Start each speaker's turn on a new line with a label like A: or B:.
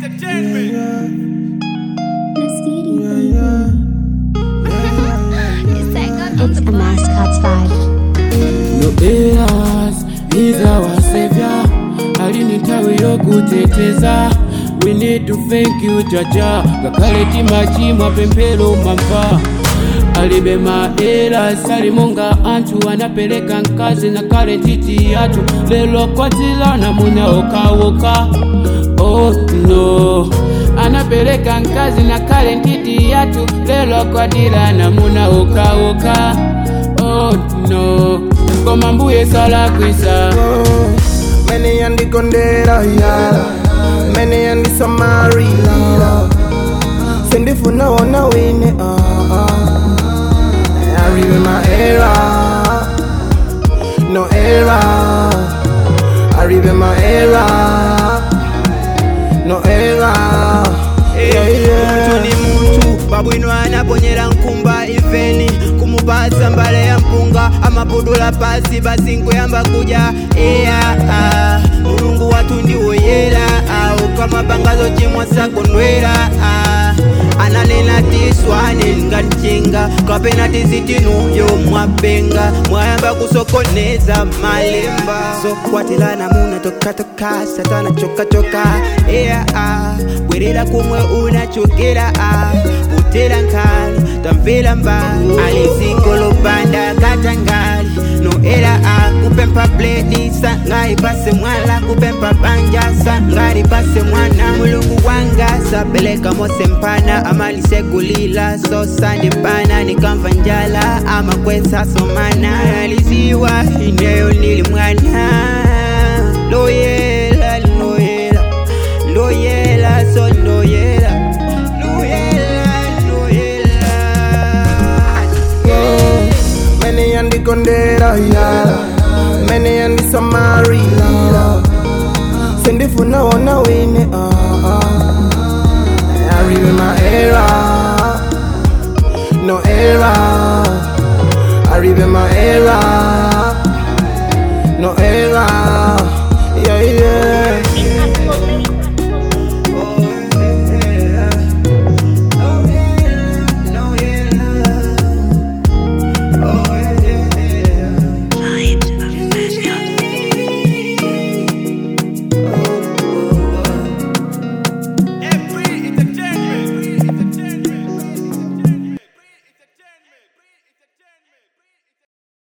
A: Entertainment.
B: It's a mascot's vibe.
C: No eras is our savior alinitawi yokuteteza we need to thank you jaja gakale timachimwa pempero mamva alibe maeras alimonga anthu anapeleka mkazi na kale titi yathu lelo kwatilana munaokawoka oh no anapeleka mkazi na kale ntiti yathu lelo kwatilana munaokawoka oh no koma mbuye salakwisa
D: Many and the Gondera, yeah. Many and the Samari, Send it for now, now in it, uh, uh. I remember my era, no era. I remember my era, no era. Yeah,
E: mtu
D: yeah.
E: ni mtu babwino anaponyera nkumba ifeni kumupasa mbale ya mpunga amapudula pasi basi nkuyamba kuja iya ah. mulungu watu ndiwoyera au kama bangazo chimwa sakondwera ah. ananena tiswane nganjenga kapena tizitinuyo mwapenga mwayamba kusokoneza malemba zokwatilana muna tokatoka satana chokachoka iya ah. bwerera kumwe unachokera ah. utera nkali tamvera mbali alizingolopanda katangali noera ah. kupempa bledi sangali pase mwala kupempa banja sangali pase mwana mulungu wanga sapeleka mose mpana amalisegulila so sande pana nikamva njala amakwesa somana aliziwa ineyo nili mwana loyela loyela loyela so loyela loyela loyela
D: Many and the Gondera, yeah. Many and the Samari, Send it for now, now in it, uh, uh. I remember my era, no era. I remember my era, no era.